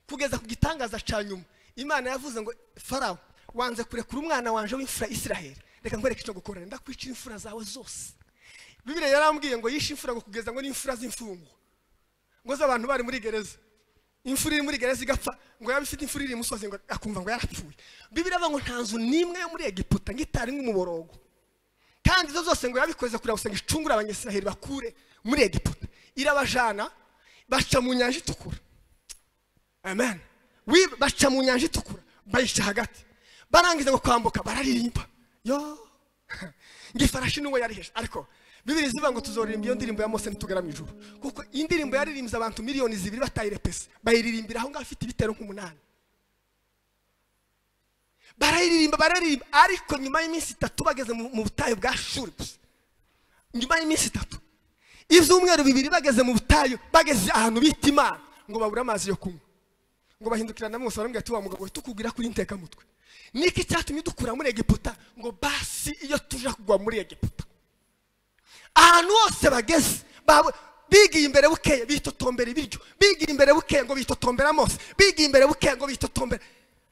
kugeza ku gitangaza cya nyuma imana yavuze ngo farawo wanze kurekura umwana wanje w'imfura isiraheli reka nkwereke icyo gukorera ndakwicira imfura zawe zose bibiriya yarambwiye ngo yishe imfura ngo kugeza ngo n'imfura z'imfungwa ngo z'abantu bari muri gereza imfura iri muri gereza igapfa ngo yaba ifite imfura iri imusozi ngo akumva ngo yarapfuye bibiriya avuga ngo nta nzu n'imwe yo muri egiputa ngo itari nk'umuborogo kandi izo zose ngo yabikoze kugira gusenga icungure abanyasiraheli bakure muri egiputa irabajana baca mu nyanja itukura amen Wi- baca mu nyanja itukura bayica hagati barangiza ngo kwambuka bararirimba yo ngo ifarashi n'uwo yariheje ariko bibiri zivuga ngo tuzoririmba iyo ndirimbo ya mose nitugera mu ijuru kuko indirimbo yaririmbye abantu miliyoni zibiri batayirepese bayiririmbira aho ngaho afite ibitero nk'umunani barayiririmba bararirimba ariko nyuma y'iminsi itatu bageze mu mu butayu bwa shuri gusa nyuma y'iminsi itatu ibyumweru bibiri bageze mu butayu bageze ahantu bita imana ngo babure amazi yo kunywa ngo bahindukirana bose baramubwira ati wa mugabo we tukubwira kuri ntekamutwe niki cyatumye dukura muri egiputa ngo basi iyo tuje kugwa muri egiputa ahantu hose bageze baba- bigiye imbere bukeya bitotombera ibiryo bigiye imbere bukeya ngo bitotombera amose bigiye imbere bukeya ngo bitotombera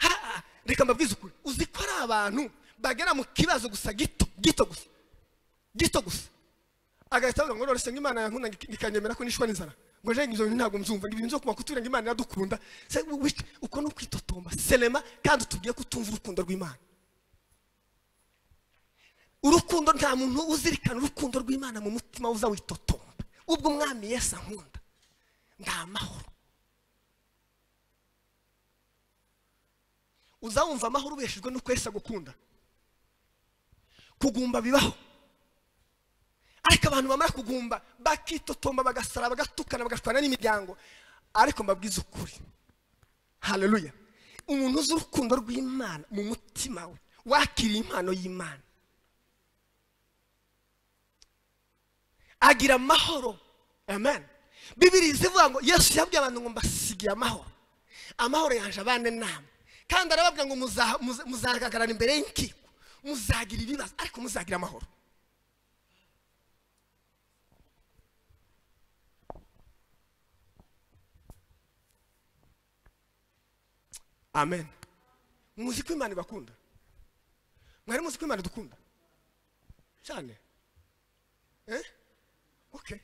Ha, ha, reka mbabwize ukuri uzi ko ari abantu bagera mu kibazo gusa gito gito gusa gito gusa agahita avuga ngo none imana yankunda ngik- ikanyemera ko nishwa n'inzara ngo jenye ibyo bintu ntabwo mbyumva ngo ibintu byo kuba kutubwira ngo imana iradukunda Se, wi- wi- uko ni ukwitotomba selema kandi utubwiye ko utumva urukundo rw'imana urukundo nta muntu uzirikana urukundo rw'imana mu mutima uza witotomba ubwo umwami yesu ankunda ni amahoro uza wumva amahoro ubeshejwe n'uko yesu agukunda kugumba bibaho ariko abantu bamara kugumba bakitotomba bagasara bagatukana bagashwana n'imiryango ariko mbabwiza ukuri haleluya umuntu uzi urukundo rw'imana mu mutima we wakiriye impano y'imana agira amahoro amen bibiri zivuga ngo yesu yabwiye abantu ngo mbasigiye amahoro amahoro yaje abana inama kandi arababwira ngo muza- muza- muzahagarara imbere y'inkiko muzagira ibibazo ariko muzagira amahoro amen muzi ko imana ibakunda mwari muzi ko imana idukunda cyane eh okay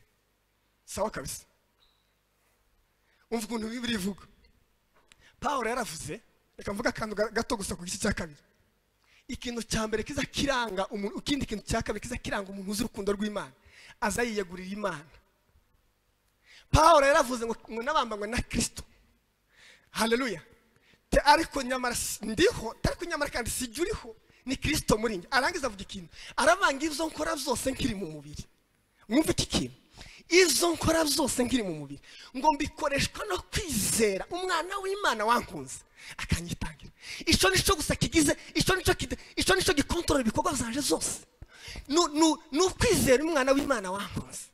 sawa kabisa umva ukuntu bibiri ivuga pawulo yaravuze reka mvuga akantu ga- gato gusa ku gice cya kabiri ikintu cya mbere kiza kiranga umuntu ikindi kintu cya kabiri kiza kiranga umuntu uzi urukundo rw'imana aza yiyegurira imana pawulo yaravuze ngo ngo nabambanywe na kirisito haleluya Te- ariko nyamara si- ndiho te- ariko nyamara kandi sijya uriho ni kirisito muri njye arangiza avuga ikintu aravanga ibyo nkora byose nkiri mu mubiri mwumva iki kintu izo nkora zose nkiri mu mubiri ngo mbikoreshwa no kwizera umwana w'imana wankunze akanyitangira icyo nicyo gusa kigize icyo nicyo kide- icyo nicyo gikontorora ibikorwa zanje zose Nu- nu- ni ukwizera umwana w'imana wankunze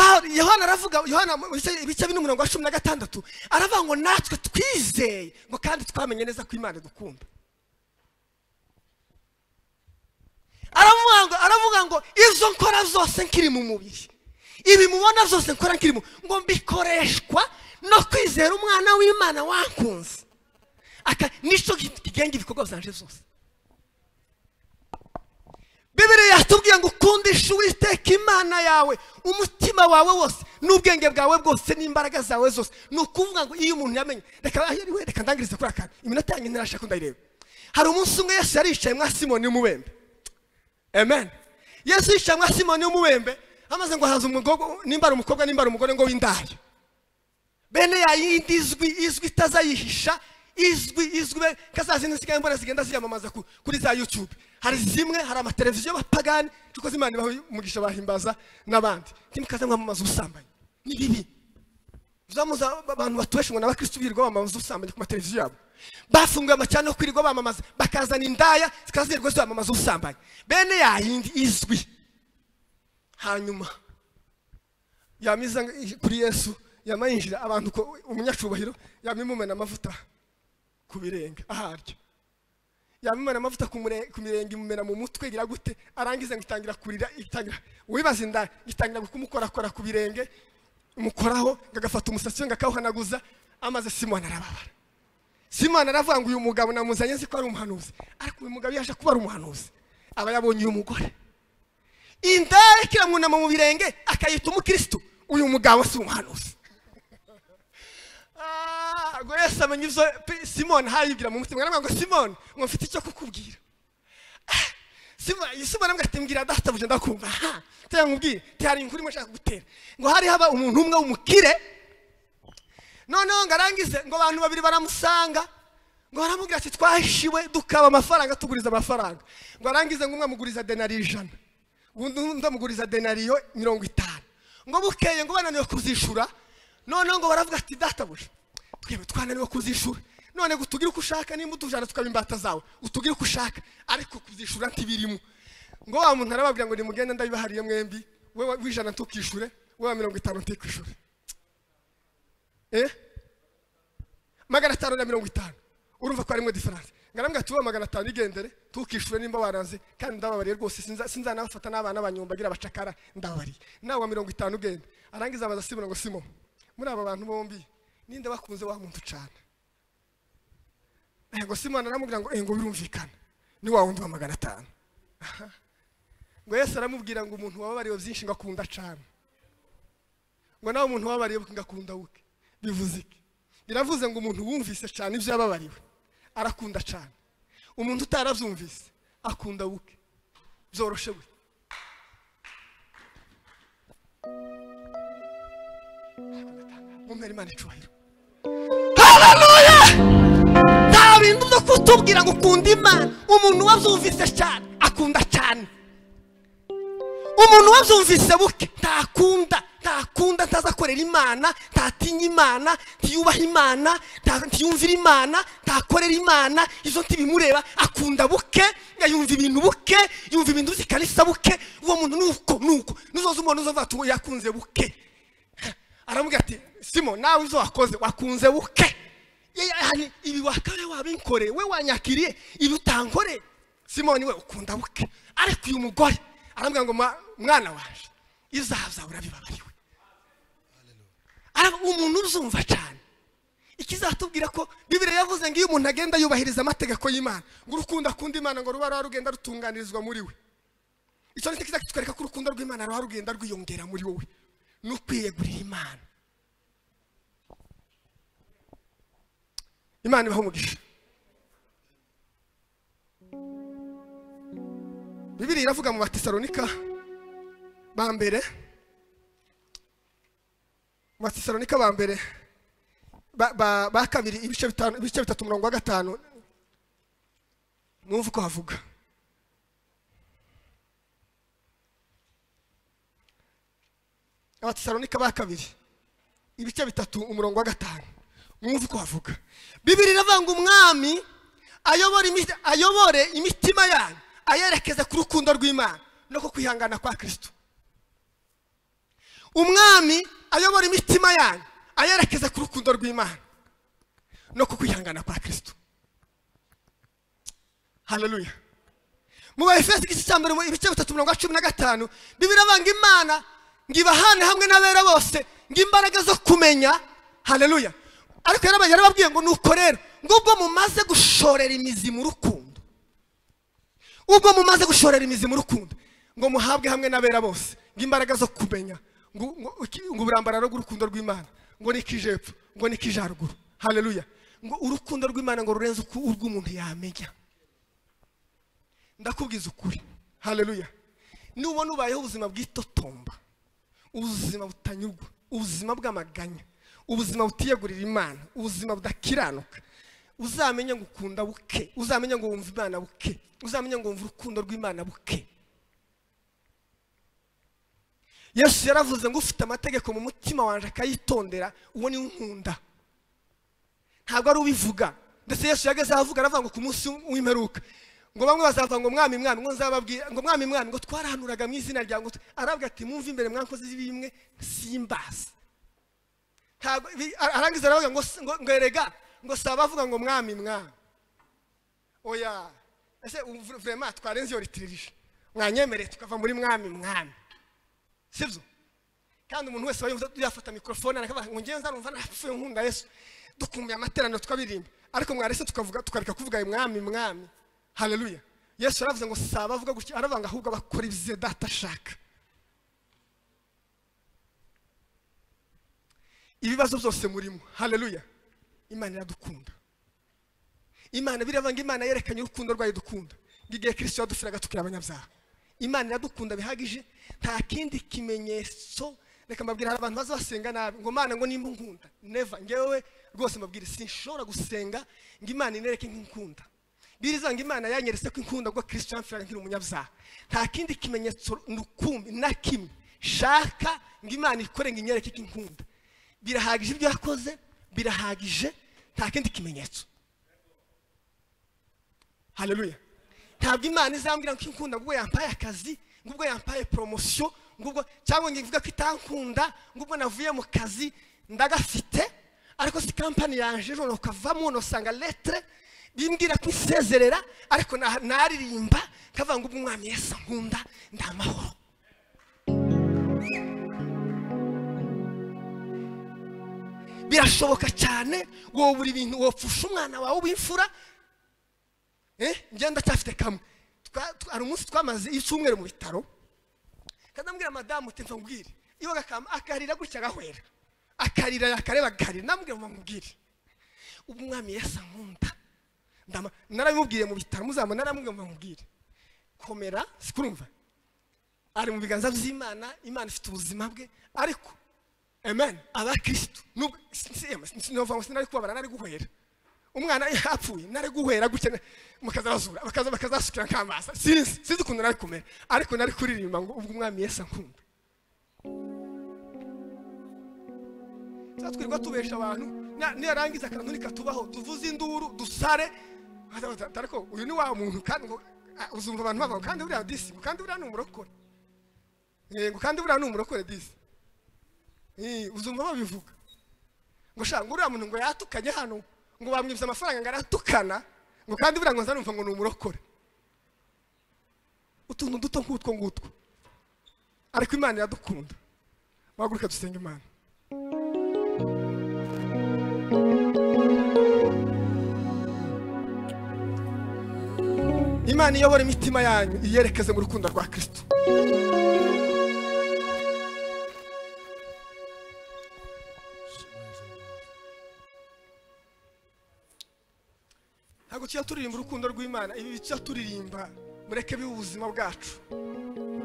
Pawulo- yohana aravuga yohana mu bice- ibice bine umurongo wa cumi na gatandatu aravuga ngo natwe twizeye ngo kandi twamenye neza ko imana idukunda aravuga ngo aravuga ngo izo nkora zose nkiri mu mubiri ibi mubona zose nkora nkiri mu ngo mbikoreshwa no kwizera umwana w'imana wankunze aka nicyo gi- kigenga ibikorwa byanje zose bibiriya yatubwiye ngo ukundishe uwiteka imana yawe umutima wawe wose n'ubwenge bwawe bwose n'imbaraga zawe zose ni ukuvuga ngo iyo umuntu yamenye reka aho ari we, reka ndangirize kuri akantu iminota yanjye ntirashaka ndayireba hari umunsi umwe yesu yaricaye mwa simoni w'umubembe amen yesu yicaye mwa simoni w'umubembe amaze ngo haza umugore nimba ari umukobwa nimba ari umugore ngo w'indaya bene ya yindi izwi izwi itazayihisha izwi izwi be kazazindi nsigaye mbona zigenda ziyamamaza ku- kuri za youtube hari zimwe hari amateleviziyo y'abapagani cyuko z'imana ibaho umugisha bahimbaza n'abandi ntimukaze mwamamaza ubusambanyi ni bibi zamuza abantu batuweshe ngo n'abakristo birirwa bamamaza ubusambanyi ku mateleviziyo yabo bafunguye amacana yo kwirirwa bamamaza bakazana indaya zikazirirwa zibamamaza ubusambanyi bene yayindi izwi hanyuma yamiza kuri yesu yamayinjira abantu ko umunyacubahiro yamimumena amavuta ku birenge aharyo yamimena amavuta ku mure- ku mirenge imumena mu mutwe igira gute arangiza ngo itangira kurira itangira wibaza inda itangira kumukorakora ku birenge mukoraho ngagafata umusatsi we ngakawuhanaguza amaze simoni arababara simoni aravuga ngo uyu mugabo namuzanye nzi ko ari umuhanuzi ariko uyu mugabo yaje kuba ari umuhanuzi aba yabonye uyu mugore indaya kiramwunama mu birenge akayita umukirisitu uyu mugabo si umuhanuzi Ah, ngo yesu amenya ibyo pe- simoni hayibwira mu mutima aramubwira ngo simoni ngo mfite icyo kukubwira Ah, Simoni- simoni amubwira ati mbwira databuja ndakumva aha tera nkubwire tihari inkuru imwe nshaka gutera ngo hari haba umuntu umwe w'umukire noneho ngo arangize ngo abantu babiri baramusanga ngo baramubwira ati twahishiwe dukaba amafaranga tuguriza amafaranga ngo arangize ngo umwe amuguriza denari ijana undi undi amuguriza denariyo mirongo itanu ngo bukeye ngo bananiwe kuzishura noneho ngo baravuga ati databuja twebwe twananiwe kuzishura none ngo utugire uko ushaka nimba utujana tukaba imbata zawe utugire uko ushaka ariko kuzishura ntibirimo ngo wa muntu arababwira ngo nimugende ndabibahariye mwembi we wa- w'ijana ntukishure we wa mirongo itanu ntikwishure eh magana atanu na mirongo itanu urumva ko harimo diferanse ngarambwira tuba magana atanu igendere tukishure nimba waranze kandi ndababariye rwose sinza- sinzanabafata n'abana banyumbagira abacakara ndababariye nawe wa mirongo itanu ugenda arangiza abaza simona ngo simo muri aba bantu bombi ninde bakunze wa muntu ucana ngo simona aramubwira ngo "Eh, ngo birumvikana ni wa wundi wa magana atanu Aha. ngo yesu aramubwira ngo umuntu wababariwe byinshi ngo akunda acana ngo nawe umuntu wababariye ngakunda wuke bivuze iki biravuze ngo umuntu wumvise cyane ibyo yababariwe arakunda cyane umuntu utarabyumvise akunda wuke byoroshe we mumwere imana icubahiro haleluya nta bintu byo kutubwira ngo ukunda imana umuntu wabyumvise cyane akunda cyane umuntu wabyumvise buke ntakunda ntakunda ntazakorera imana ntatinya imana ntiyubaha imana nta- ntiyumvira imana ntakorera imana izo ntibimureba akunda buke yumva ibintu buke yumva ibintu zikanisa buke uwo muntu nuko nuko nuzoza umuntu uzovuga ati uwo yakunze buke aramubwira ati simo nawe izo wakoze wakunze buke Ye- ye- yani ibi wakare wabinkoreye we wanyakiriye ibi utankore simoni we ukunda buke ariko uyu mugore aramubwira ngo "Mwa- mwana waje izahazawe urabibabariwe Arab- umuntu uzumva cyane ikizatubwira ko bibiriya yavuze ngo iyo umuntu agenda yubahiriza amategeko y'imana ngo urukundo akunda imana ngo ruba ruba rugenda rutunganirizwa muri we icyo nicyo kizatwereka ko urukundo rw'imana ruba rugenda rwiyongera muri wowe ni ukwiyegurira imana imana ibaho umugisha bibiri iravuga mu batesalonika ba mbere mu batesalonika ba mbere ba- ba- ba kabiri ibice bitanu- ibice bitatu umurongo wa gatanu mwumva uko havuga abatesalonika ba kabiri ibice bitatu umurongo wa gatanu mwumve uko havuga bibiri iravuga ngo umwami ayobore imi- ayobore imitima yanyu ayerekeze ku rukundo rw'imana no ku kwihangana kwa kirisito umwami ayobora imitima yanyu ayerekeze ku rukundo rw'imana no ku kwihangana kwa kirisito haleluya mu bayefesi igice cya mbere mu ibice bitatu mirongo cumi na gatanu bibiri avanga imana ngo ibahane hamwe n'abera bose ngo imbaraga zo kumenya haleluya ariko yaraba- yarababwiye ngo nuko rero ngubwo mumaze gushorera imizi mu rukundo ubwo mumaze gushorera imizi mu rukundo ngo muhabwe hamwe n'abera bose ngo imbaraga zo kumenya ngo ngo- iki- ngo uburambararo bw'urukundo rw'imana ngo nikijepfo ngo nikijaruguru haleluya ngo urukundo rw'imana ngo rurenze uko- urw'umuntu yamenya ndakubwiza ukuri haleluya nubona ubayeho ubuzima bw'itotomba ubuzima butanyurwa ubuzima bw'amaganya ubuzima butiyegurira imana ubuzima budakiranuka uzamenye ngo ukunda buke uzamenye ngo wumva imana buke uzamenye ngo wumva urukundo rw'imana buke yesu yaravuze ngo ufite amategeko mu mutima wanjye akayitondera uwo niwe unkunda ntabwo ari ubivuga ndetse yesu yageze aho avuga aravuga ngo ku munsi w'imperuka ngo bamwe bazavuga ngo mwami mwami ngo nzababwira ngo mwami mwami ngo twarahanuraga mu izina ryawe ngo tw- aravuga ati mwumve imbere mwakoze bimwe simbazi ntabwo bi- ar- arangiza aravuga ngo s- ngo ngo erega ngo si abavuga ngo mwami mwami oya ese ubu vre- vrema twarenze iyo ritiririje mwanyemereye tukava muri mwami mwami sibyo kandi umuntu wese wayumva yafata mikorofone arakavuga ngo ngewe nzarumva narapfuye nkunda yesu dukumbuye amateraniro tukabiririmba ariko mwarese tukavuga tukareka kuvuga ayo mwami mwami haleluya yesu yaravuze ngo si abavuga gutya aravuga ngo ahubwo abakora ibyiza data ashaka ibibazo byose murimo haleluya imana iradukunda imana biravuga ngo imana yerekanye urukundo rwayo dukunda ngo igihe kirisito yadupfiraga tukiri abanyabyaha imana iradukunda bihagije nta kindi kimenyetso reka mbabwira hari abantu baza basenga nabi ngo mana ngo nimba unkunda neva ngewe rwose mbabwire sinshobora gusenga ngo imana inereke nk'inkunda biriza ngo imana yanyeretse ko inkunda ngo kirisito yamfiraga nkiri umunyabyaha nta kindi kimenyetso nukumbi na kimwe shaka ngo imana ikore ngo inyereke ko inkunda birahagije ibyo yakoze birahagije nta kindi kimenyetso haleluya ntabwo imana izambwira ngo inkunda ngo ubwo yampaye akazi ngo ubwo yampaye poromosiyo ngo ubwo cyangwa ngo ivuga ko itankunda ngo ubwo navuye mu kazi ndagafite ariko si kampani yanjye ejo ukavamo nusanga letire bimbwira ko isezerera ariko na- naririmba kavuga ngo ubwo umwami yesi ankunda ndi amahoro birashoboka cyane wowe buri bintu wopfusha umwana wawe w'imfura eh njye ndacyafite kamwe Twa- twa- hari umunsi twamaze icyumweru mu bitaro kanambwira madamu uti mvambwire iyo gakamba akarira gutya agahwera akarira yakareba akarira namubwira ngo mubwire ubu umwami yasa nkunda Ndama- narabimubwiye mu bitaro muzaba narabimubwiye ngo mubwire komera sikurumva ari mu biganza by'imana imana ifite ubuzima bwe ariko amen abakirisitu nubwo sinari kubabara nari guhera umwana yapfuye nari guhera gutya mukazazura bakaza bakazasukira nk'amaso sinzi sinzi ukuntu nari kumera ariko nari kuririmba ngo ubwo umwami yesu ankunda twirwa tubesha abantu na- niyarangiza akantu ntikatubaho tuvuze induru dusare ariko uyu ni wa muntu kandi ngo ah, uzumva abantu bavuga ngo kandi buriya disi ngo kandi buriya ni umurokore Eh, ngo kandi buriya ni umurokore disi Eh, uzumva babivuga ngo shaka ngo uriya muntu ngo yatukanye hano ngo bamwibye amafaranga ngo aratukana ngo kandi buriya ngo nzanumva ngo ni umurokore utuntu duto nk'utwo ngutwo ariko imana iradukunda waguruka dusenga imana imana iyobora imitima yanyu iyerekeze mu rukundo rwa kirisito ntabwo tujya turirimba urukundo rw'imana ibi tujya turirimba mureke bibe ubuzima bwacu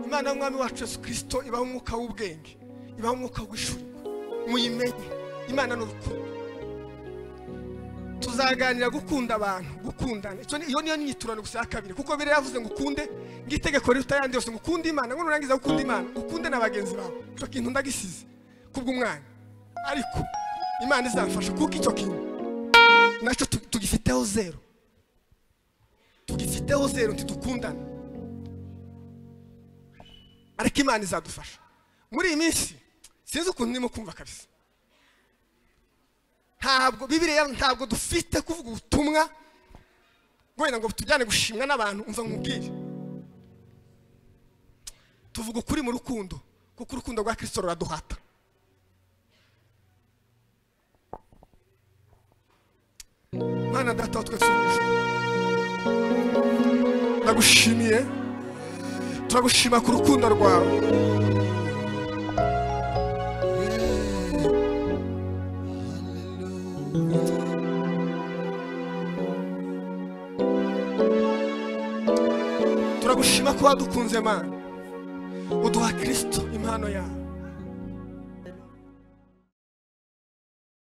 imana y'umwami wacu yesu kirisito ibaho umwuka w'ubwenge ibaho umwuka w'ishurirwa muyimenye imana ni urukundo tuzaganira gukunda abantu gukundana icyo ni- iyo niyo nyiturano gusa ya kabiri kuko biriya yavuze ngo ukunde ng'itegeko riruta ayandi yose ngo ukunde imana ngo nurangiza gukunda imana ukunde na bagenzi bawe icyo kintu ndagisize kubw'umwanya ariko imana izamfasha kuko icyo kintu nacyo tu- tugifiteho zero tugifiteho zero ntidukundana ariko imana izadufasha muri iyi minsi sinzi ukuntu ndimo kumva kabisa ntabwo bibiriya ntabwo dufite kuvuga ubutumwa wenda ngo tujyane gushimwa n'abantu umva nkubwire tuvuga ukuri mu rukundo kuko urukundo rwa kirisito ruraduhata mwana data wa twese uri mu ijuru, ndagushimiye turagushima ku rukundo rwawe turagushima ko wadukunze mana uduha kirisito impano yawe